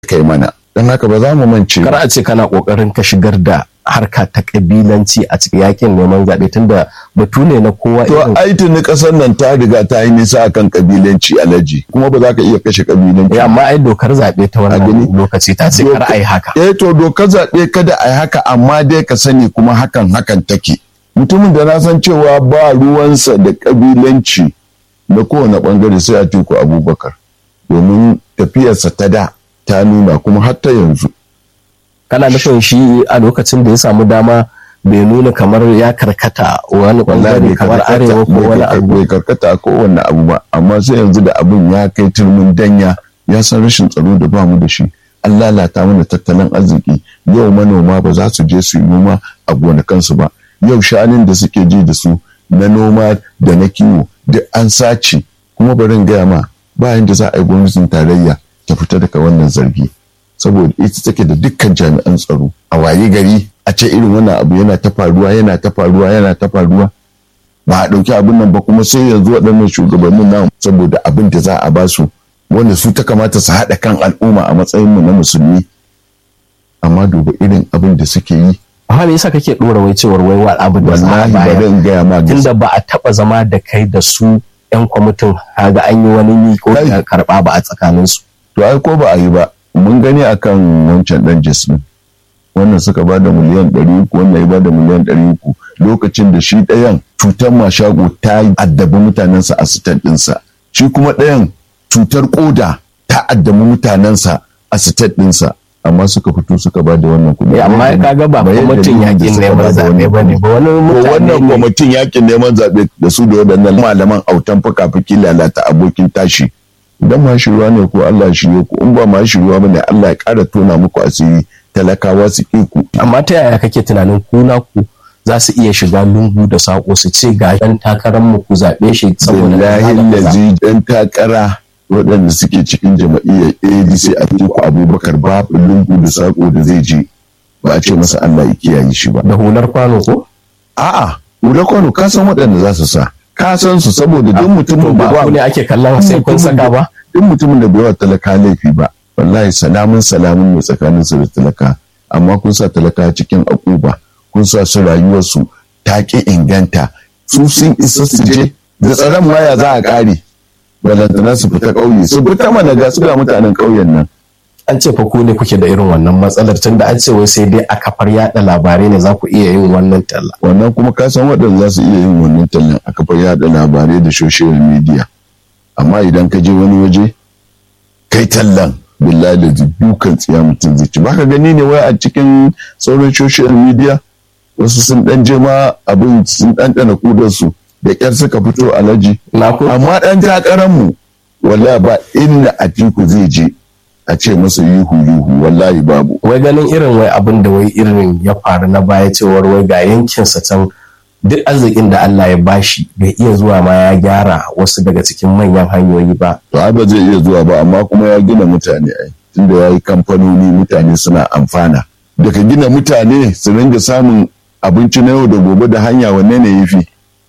kai mana don haka ba za mu mance kar a ce kana kokarin ka shigar da harka ta kabilanci a cikin yakin neman zaɓe tunda batu ne na kowa to ai tuni kasar nan ta riga ta yi nisa akan kabilanci alaji kuma ba za ka iya kashe kabilanci Eh, amma ai dokar zaɓe ta wannan lokaci ta ce kar a yi haka eh to dokar zaɓe kada a yi haka amma dai ka sani kuma hakan hakan take mutumin da na san cewa ba ruwansa da kabilanci na kowane bangare sai a tiku abubakar domin tafiyarsa ta da ta nuna kuma har ta yanzu kana nufin shi a lokacin da ya samu dama bai nuna kamar ya karkata wani bangare kamar arewa ko wani abu bai karkata a kowane abu ba amma sai yanzu da abin ya kai turmin danya ya san rashin tsaro da ba mu da shi an lalata mana tattalin arziki yau manoma ba za su je su yi noma a gonakansu ba yau shanun da suke ji da su na noma da na kiwo duk an sace kuma barin gaya ma bayan da za a yi gwamnatin tarayya ta fita daga wannan zargi saboda ita take da dukkan jami'an tsaro a waye gari a ce irin wannan abu yana ta faruwa yana ta faruwa yana ta faruwa ba a ɗauki abin nan ba kuma sai yanzu waɗannan shugabannin nan saboda abin da za a ba su wanda su ta kamata su haɗa kan al'umma a matsayinmu na musulmi amma duba irin abin da suke yi amma me yasa kake dora wai cewar wai wa abin da za a wallahi ba bayar zan gaya ma gaskiya. tunda ba a taba zama da kai da su yan kwamitin ga an yi wani miko Kai. da karba ba a tsakanin su to ai ko ba a yi ba mun gani akan wancan dan jasmin wannan suka ba da miliyan ɗari uku wannan ya ba da miliyan ɗari uku lokacin da shi ɗayan cutar mashago ta addabi mutanensa a sitan ɗinsa shi kuma ɗayan cutar ƙoda ta addabi mutanensa a sitan ɗinsa amma suka fito suka ba da wannan kuɗi Eh, amma kaga ba Bayan kwamitin dalilin da yakin suka neman ba da zaɓe wannan ba ne kuɗi. ba wani To mutane wannan ne kwamitin yakin neman zaɓe da su da waɗannan malaman autan fuka-fuki lalata abokin tashi idan ma shiruwa ne ko Allah ya shirye ku in ba ma shiruwa ba ne Allah ya ƙara tona muku asiri talakawa su ƙi ku. amma ta yaya kake tunanin kuna ku za su iya shiga lungu da saƙo su ce ga ɗan takarar mu ku zaɓe shi saboda kaza Billahi da kaza. lazi ɗan takara waɗanda suke cikin jama'iyyar ADC a Atiku Abubakar babu lungu da saƙo da zai je ba a ce masa Allah ya kiyaye shi ba. da hular kwano ko A'a, Ura Kwano ka san waɗanda za su sa. Ka san su saboda duk mutumin da ba ku ne ake kallon sai kun saka ba duk mutumin da bai wa talaka laifi ba wallahi salamun salamun ne tsakanin su da talaka amma kun sa talaka cikin akuba kun sa su rayuwarsu ta ki inganta su sun isa su je da tsaron waya za a kare balantana su fita ƙauye su fita mana ga su ga mutanen ƙauyen nan an ce fa ku ne kuke da irin wannan matsalar tunda an ce wai sai dai a kafar yada labarai ne za ku iya yin wannan talla wannan kuma ka san waɗanda za su iya yin wannan tallan a kafar yada labarai da social media amma idan ka je wani waje kai tallan billahi da dukan tsiya mutum zai ci baka gani ne wai a cikin sauran social media wasu sun dan je ma abin sun ɗanɗana kudarsu da ƙyar suka fito alaji na ku amma ɗan takarar mu wallahi ba inda atiku zai je a ce masa yuhu yuhu wallahi babu wai ganin irin wai abin da wai irin ya faru na baya cewar wai ga yankinsa can duk arzikin da Allah ya bashi bai iya zuwa ma ya gyara wasu daga cikin manyan hanyoyi ba to ai ba zai iya zuwa ba amma kuma ya gina mutane ai tunda ya yi kamfanoni mutane suna amfana daga gina mutane su ringa samun abinci na yau da gobe da hanya wanne ne yafi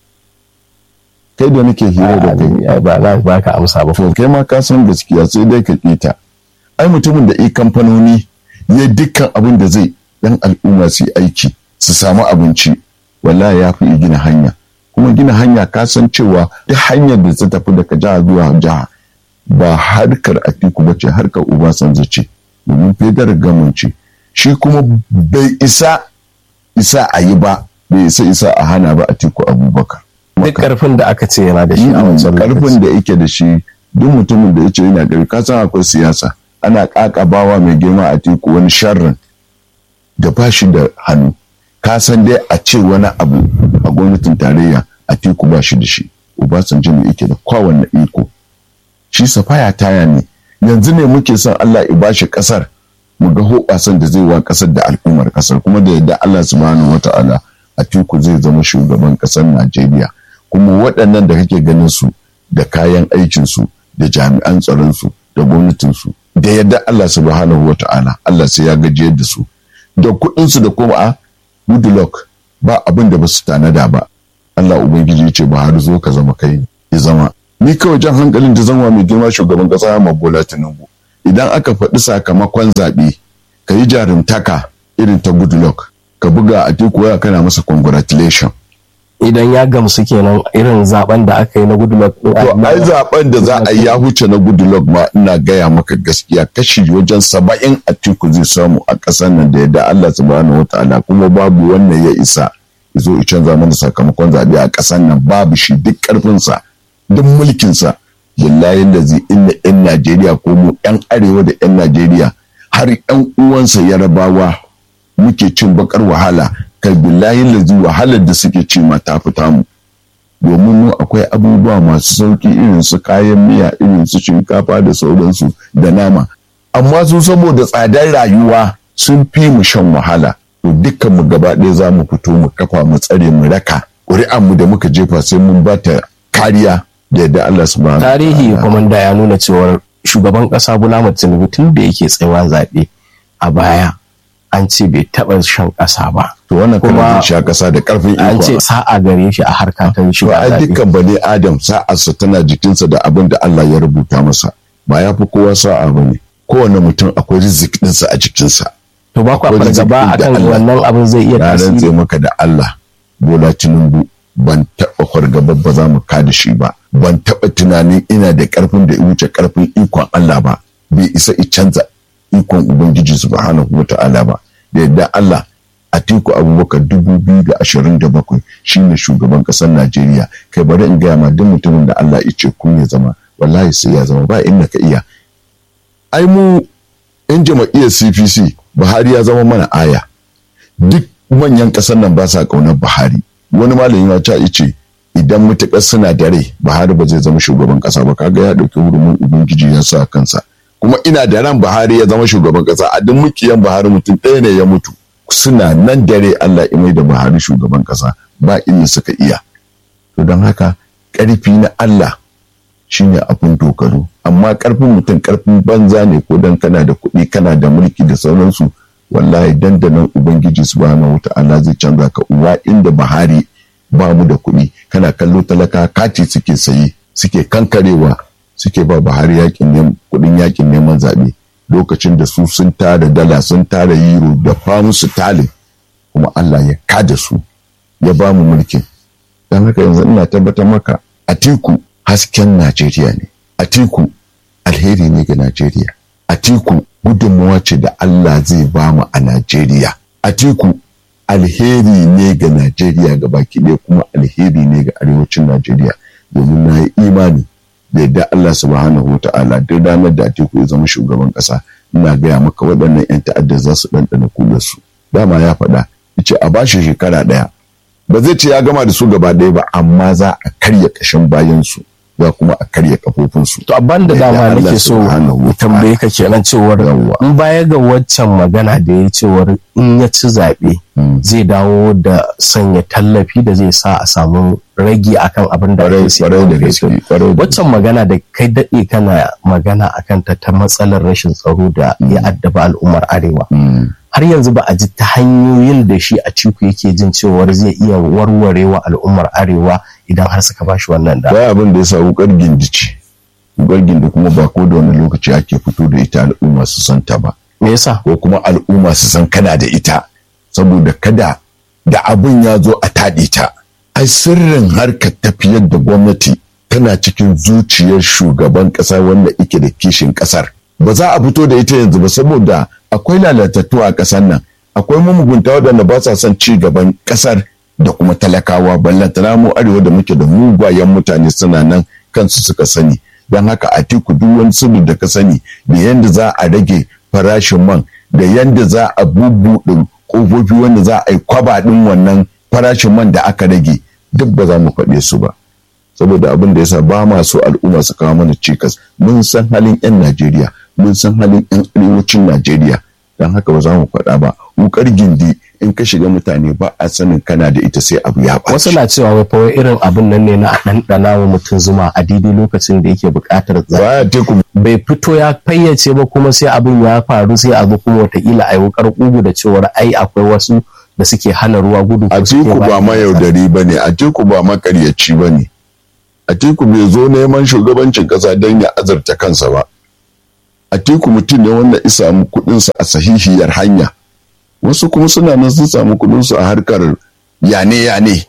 kai da nake hira da kai Ai, ba za ba ka amsa ba to kai ma ka san gaskiya sai dai ka kita ai mutumin da yi kamfanoni ya dukkan abin da zai dan al'umma su yi aiki su samu abinci wallahi ya fi gina hanya kuma gina hanya ka san cewa duk hanyar da ta tafi daga jiha zuwa jiha ba harkar atiku ba ce harkar obasanjo ce domin fedar gamanci shi kuma bai isa isa a yi ba bai isa isa a hana ba atiku abubakar duk karfin da aka ce yana da shi a wancan karfin lokaci da yake da shi duk mutumin da ya ce yana ƙarfi ka san akwai siyasa ana ƙaƙabawa mai girma a teku wani sharrin da ba shi da hannu ka san dai a ce wani abu a gwamnatin tarayya a teku ba shi da shi obasanjo ne yake da kowanne iko shi safaya taya ne yanzu ne muke son allah ya bashi ƙasar mu ga hoɓasan da zai wa ƙasar da al'ummar ƙasar kuma da yadda allah subhanahu wata'ala a teku zai zama shugaban ƙasar najeriya kuma waɗannan da kake ganin su da kayan aikinsu da jami'an tsaronsu da gwamnatinsu da yadda Allah subhanahu wa ta'ala Allah sai ya gajiyar da su da kuɗinsu da kuma a goodluck ba abin da ba su tanada ba Allah ubangiji ya ce ba har zo ka zama kai ya zama ni kawai jan hankalin da zama mai girma shugaban ƙasa ma Bola Tinubu idan aka faɗi sakamakon zaɓe ka yi jarumtaka irin ta goodluck ka buga a teku waya kana masa congratulation idan ya gamsu kenan irin zaben da aka yi na goodluck to ai zaben da za a yi ya huce na goodluck ma ina gaya maka gaskiya kashi wajen saba'in a teku zai samu a ƙasar nan da yadda Allah subhanahu wa ta'ala kuma babu wannan ya isa ya zo ya canza mana sakamakon zaɓe a ƙasar nan babu shi duk ƙarfinsa duk mulkinsa billahi da zai inda 'yan Najeriya ko mu 'yan arewa da 'yan Najeriya har 'yan uwansa yarabawa muke cin bakar wahala kai billahi lazi wahalar da suke ci ma ta fita mu domin mu akwai abubuwa masu sauki irin su kayan miya irin su shinkafa da sauransu da nama amma su saboda tsadar rayuwa sun fi mu shan wahala to dukkan mu gaba ɗaya za mu fito mu kafa mu tsare mu raka ƙuri'an mu da muka jefa sai mun ba ta kariya da yadda Allah subhanahu tarihi komanda ya nuna cewar shugaban ƙasa Bola Tinubu tun da yake tsayawa zaɓe a baya an ce bai taɓa shan ƙasa ba. To wannan kuma sha ƙasa da ƙarfin iko. An ce sa'a gare shi a harka ta shi. To ai dukkan bane Adam sa'arsa tana jikinsa da abin da Allah ya rubuta masa. Ba ya fi kowa sa'a ba ne. Kowane mutum akwai rizik ɗinsa a jikinsa. To ba kwa fargaba akan wannan abin zai iya tasiri. Na rantse maka da Allah. Bola Tinubu ban taɓa fargaba ba za mu kada shi ba. Ban taɓa tunanin ina da ƙarfin da ya wuce ƙarfin ikon Allah ba. Bai isa i canza ikon Ubangiji subhanahu wa ta'ala ba da yadda Allah Atiku Abubakar dubu biyu da ashirin da bakwai shine shugaban ƙasar Najeriya kai bari in gaya ma duk mutumin da Allah ya ce kun ya zama wallahi sai ya zama ba inda ka iya ai mu in jama'iyyar CPC Buhari ya zama mana aya duk manyan ƙasar nan ba sa ƙaunar Buhari wani malami ya ce ce idan mutuƙar suna da rai Buhari ba zai zama shugaban ƙasa ba kaga ya ɗauki hurumin ubangiji ya sa kansa kuma ina da ran Buhari ya zama shugaban kasa a duk mukiyan Buhari mutum ɗaya ne ya mutu suna nan dare Allah ya mai da Buhari shugaban kasa ba inda suka iya to don haka ƙarfi na Allah shine abin dogaro amma ƙarfin mutum ƙarfin banza ne ko dan kana da kuɗi kana da mulki da sauransu wallahi dandanan ubangiji subhanahu wata'ala zai canza ka uwa inda Buhari ba mu da kuɗi kana kallo talaka kati suke sayi suke kankarewa suke ba Buhari yakin kudin yakin neman zaɓe lokacin da su sun tara dala sun tara euro da famu su talin kuma Allah ya kada su ya ba mu mulkin don haka yanzu ina tabbatar maka Atiku hasken Najeriya ne Atiku alheri ne ga Najeriya Atiku gudunmawa ce da Allah zai ba mu a Najeriya Atiku alheri ne ga Najeriya ga baki ɗaya kuma alheri ne ga arewacin Najeriya domin na yi imani da yadda Allah subhanahu wa ta'ala duk ranar da Atiku ya zama shugaban ƙasa ina gaya maka waɗannan 'yan ta'adda za su ɗanɗana kularsu dama ya faɗa yace a bashi shekara ɗaya ba zai ce ya gama da su gaba ɗaya ba amma za a karya ƙashin bayansu za kuma a karya kafofinsu. To abban da dama nake so tambaye ka kenan cewar in baya ga waccan magana da ya cewar in ya ci zaɓe zai dawo da sanya tallafi da zai sa a samu ragi akan abin da ake sai waccan magana da kai daɗe kana magana akan ta ta matsalar rashin tsaro da ya addaba al'ummar arewa. har yanzu ba a ji ta hanyoyin da shi a ciku yake jin cewar zai iya warware wa al'ummar arewa idan har suka bashi wannan da. Ba abin da ya sa wukar gindi ce. Wukar gindi kuma ba ko da wani lokaci ake fito da ita al'umma su san ta ba. Me yasa? Ko kuma al'umma su san kana da ita. Saboda kada da abin ya zo a taɗe ta. Ai sirrin harkar tafiyar da gwamnati tana cikin zuciyar shugaban ƙasa wanda ike da kishin ƙasar. Ba za a fito da ita yanzu ba saboda akwai lalatattu a ƙasar nan akwai mamugunta waɗanda ba sa son ci gaban ƙasar da kuma talakawa ballantana mu arewa da muke da mugayen mutane suna nan kansu suka sani don haka a tiku duk wani sirri da ka sani da yadda za a rage farashin man da yadda za a bubbuɗe ƙofofi wanda za a yi kwaba ɗin wannan farashin man da aka rage duk ba za mu faɗe su ba saboda abin da yasa ba ma so al'umma su kawo mana cikas mun san halin 'yan najeriya mun san halin 'yan arewacin Najeriya don haka ba za mu faɗa ba wukar gindi in ka shiga mutane ba a sanin kana da ita sai abu ya ɓaci. Wasu na cewa wai fa irin abin nan ne na a ɗanɗana wa mutum zuma a daidai lokacin da yake buƙatar Baya teku bai fito ya fayyace ba kuma sai abin ya faru sai a zo kuma wataƙila a yi wukar ƙugu da cewar ai akwai wasu da suke hana ruwa gudu. A teku ba mayaudari ba ne, a teku ba makaryaci ba ne. A teku bai zo neman shugabancin ƙasa don ya azurta kansa ba. atiku mutum ne wanda ya samu kuɗinsa a sahihiyar hanya wasu kuma suna nan sun samu kuɗinsu a harkar yane-yane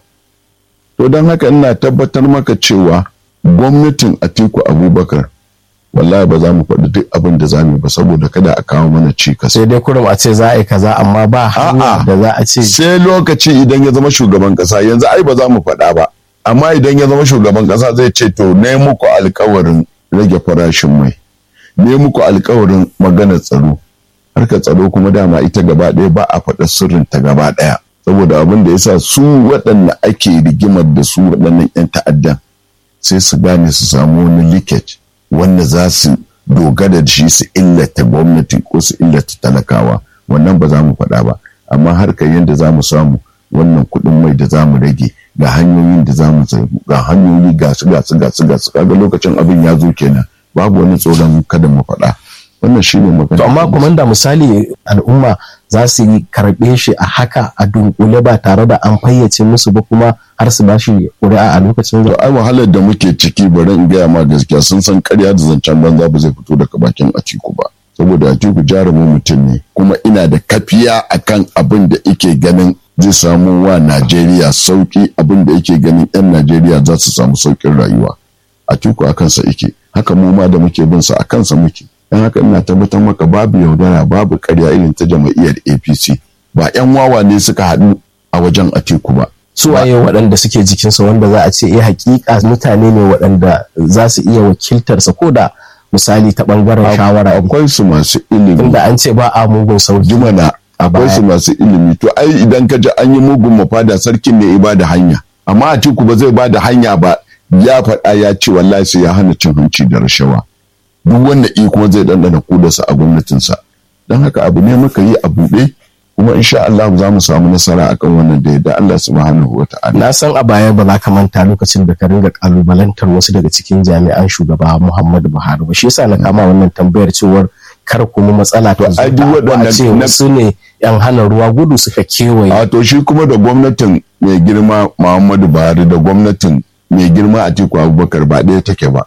to don haka ina tabbatar maka cewa gwamnatin atiku abubakar wallahi ba za mu faɗi duk abin da za mu ba saboda kada a kawo mana cikas sai dai kurum a ce za a yi kaza amma ba hanya da za a ce sai lokaci idan ya zama shugaban ƙasa yanzu ai ba za mu faɗa ba amma idan ya zama shugaban ƙasa zai ce to ne muku alkawarin rage farashin mai ne muku alkawarin maganar tsaro harkar tsaro kuma dama ita gaba ɗaya ba a faɗa sirrin ta gaba ɗaya saboda abin da yasa su waɗanda ake rigimar da su waɗannan 'yan ta'addan sai su gane su samu wani leakage wanda za su dogara da shi su illata gwamnati ko su illata talakawa wannan ba za mu faɗa ba amma harkar yadda za mu samu wannan kuɗin mai da za mu rage ga hanyoyin da za mu ga hanyoyi ga su ga su ga su ga su kaga lokacin abin ya zo kenan babu wani tsoron kada mu faɗa wannan shi ne magana to amma komanda misali al'umma za su yi karɓe shi a haka a dunkule ba tare da an fayyace musu ba kuma har su ba shi ƙuri'a a lokacin to ai wahalar da muke ciki bari in gaya ma gaskiya sun san karya da zancen banza ba zai fito daga bakin atiku ba saboda atiku jarumin mutum ne kuma ina da kafiya akan abin da ike ganin zai samu wa najeriya sauki abin da yake ganin 'yan najeriya za su samu saukin rayuwa atiku a kansa ike haka mu ma da muke bin sa a kansa muke don haka ina tabbatar maka babu yaudara babu karya irin ta jama'iyyar apc ba 'yan wawa ne suka haɗu a wajen atiku ba suwaye waɗanda suke jikinsa wanda za a ce eh hakika mutane ne waɗanda za su iya wakiltarsa ko da misali ta ɓangaren shawara akwai su masu ilimi tunda an ce ba a mugun sauki jumana akwai su masu ilimi to ai idan ka ji an yi mugun mafada sarkin ne ba da hanya amma atiku ba zai ba da hanya ba ya faɗa ya ce wallahi sai ya hana cin hanci da rashawa duk wanda iko zai ɗanɗana kudarsa a gwamnatinsa don haka abu ne muka yi a buɗe kuma insha Allah za mu samu nasara akan wannan da yadda Allah subhanahu wa ta'ala. Na san a baya ba za ka manta lokacin da ka ringa kalubalantar wasu daga cikin jami'an shugaba Muhammadu Buhari ba shi yasa na kama wannan tambayar cewar kar kuma matsala ta ai duk waɗannan ce wasu ne yan hana ruwa gudu suka kewaye. A to shi kuma da gwamnatin mai girma Muhammadu Buhari da gwamnatin mai girma Atiku Abubakar ba ɗaya take ba.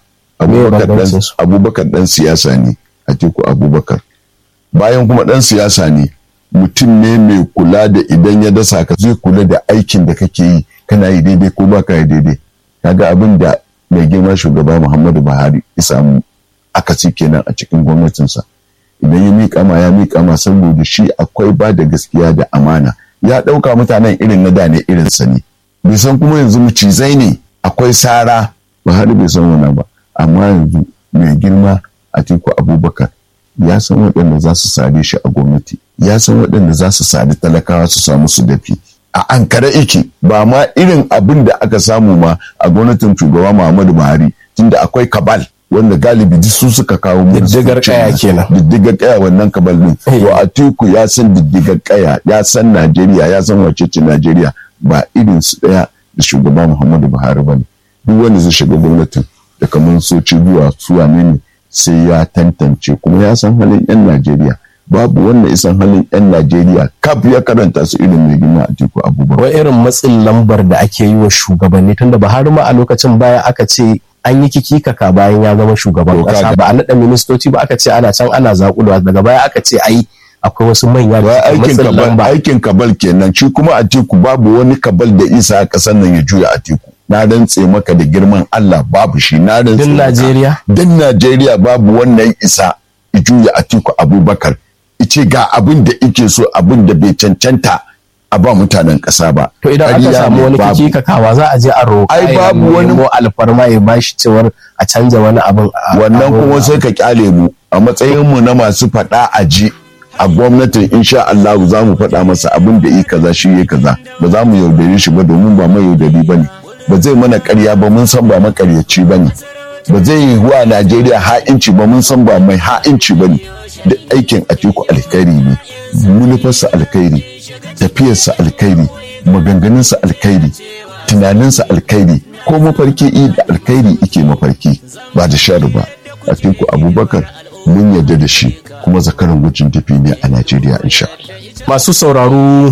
Abubakar ɗan siyasa ne Atiku Abubakar. Bayan kuma ɗan siyasa ne mutum ne mai kula da idan ya dasa ka zai kula da aikin da kake yi kana yi daidai ko baka yi daidai kaga abin da mai girma shugaba muhammadu buhari ya samu akasi kenan a cikin gwamnatinsa idan ya miƙa ma ya miƙa ma saboda shi akwai ba da gaskiya da amana ya ɗauka mutanen irin na da ne irin sa ne bai san kuma yanzu mucizai ne akwai sara buhari bai san wannan ba amma yanzu mai girma a tiku abubakar ya san waɗanda za su sare shi a gwamnati ya san waɗanda za su sari talakawa su samu su dafi a ankara iki ba ma irin abin da aka samu ma a gwamnatin shugaba muhammadu buhari tunda akwai kabal wanda galibi duk su suka kawo mu diddigar kaya kenan diddigar kaya wannan kabal din to atiku ya san diddigar kaya ya san najeriya ya san wacece najeriya ba irin su daya da shugaba muhammadu buhari bane duk wanda zai shiga gwamnatin da kamar soci zuwa suwa ne sai ya tantance kuma ya san halin 'yan Najeriya babu wannan isan halin 'yan Najeriya kaf ya karanta su irin mai gina a tiku abubakar. Wai irin matsin lambar da ake yi wa shugabanni tunda Buhari ma a lokacin baya aka ce an yi kikikaka bayan ya zama shugaban kasa ba a naɗa ministoci ba aka ce ana can ana zaƙulwa daga baya aka ce ai akwai wasu manya da aikin kabal aikin kabal kenan shi kuma a tiku babu wani kabal da isa a ƙasar nan ya juya a tiku na rantse maka da girman Allah babu shi na rantse din Najeriya din Najeriya babu wannan isa juya Atiku Abubakar ice ga abin da ike so abin da bai cancanta a ba mutanen ƙasa ba to idan aka samu wani kiki kakawa za a je a roƙa ai babu wani mo alfarma ya bashi cewar a canja wani abin wannan kuma sai ka kyale mu a matsayin mu na masu faɗa a ji a gwamnatin insha Allah za mu faɗa masa abin da yi kaza shi yi kaza ba za mu yaudare shi ba domin ba mai yaudari ba ne ba zai mana karya ba mun san ba makaryaci ba ne ba zai yi wa najeriya ha'inci ba mun san ba mai ha'inci ba ne da aikin atiku alkhairi ne manufarsa alkhairi tafiyarsa alkhairi maganganunsa alkhairi tunaninsa alkhairi ko mafarki i da alkhairi ike mafarki ba da shari ba atiku abubakar mun yarda da shi kuma zakaran gujin tafi ne a najeriya insha masu sauraro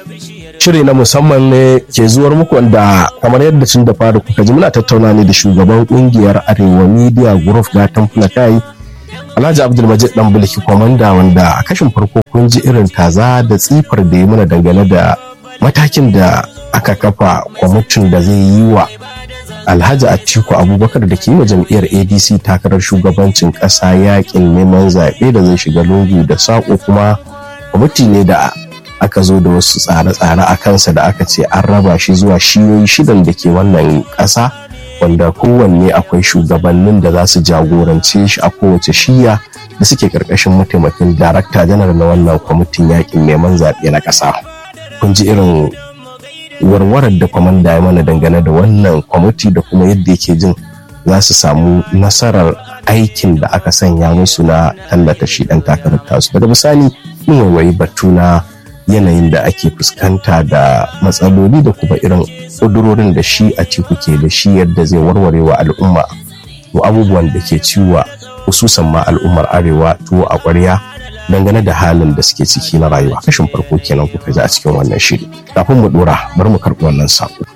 shiri na musamman ne ke zuwar muku wanda kamar yadda tun da fara kuka ji muna tattauna ne da shugaban kungiyar arewa media group na tamfulakai Alhaji Abdulmajid dan Bulki komanda wanda a kashin farko kun ji irin taza da tsifar da ya muna dangane da matakin da aka kafa kwamitin da zai yi wa Alhaji Atiku Abubakar da ke yi wa jam'iyyar ADC takarar shugabancin ƙasa yakin neman zaɓe da zai shiga lungu da saƙo kuma kwamiti ne da aka zo da wasu tsare-tsare a kansa da aka ce an raba shi zuwa shiyoyi shidan da ke wannan ƙasa wanda kowanne akwai shugabannin da za su jagorance shi a kowace shiya da suke ƙarƙashin mataimakin darakta janar na wannan kwamitin yakin neman zaɓe na ƙasa kun ji irin warwarar da kwamanda ya mana dangane da wannan kwamiti da kuma yadda yake jin za su samu nasarar aikin da aka sanya musu na tallata shi ɗan takarar tasu daga bisani mun waiwayi batu na yanayin da ake fuskanta da matsaloli da kuma irin ƙudurorin da shi a ciku ke da shi yadda zai warware wa al'umma wa abubuwan da ke ciwa hususan ma al'ummar arewa tuwo a ƙwarya dangane da halin da suke ciki na rayuwa kashin farko kenan kuka ji a cikin wannan shiri kafin mu dora bari mu karɓi wannan saƙo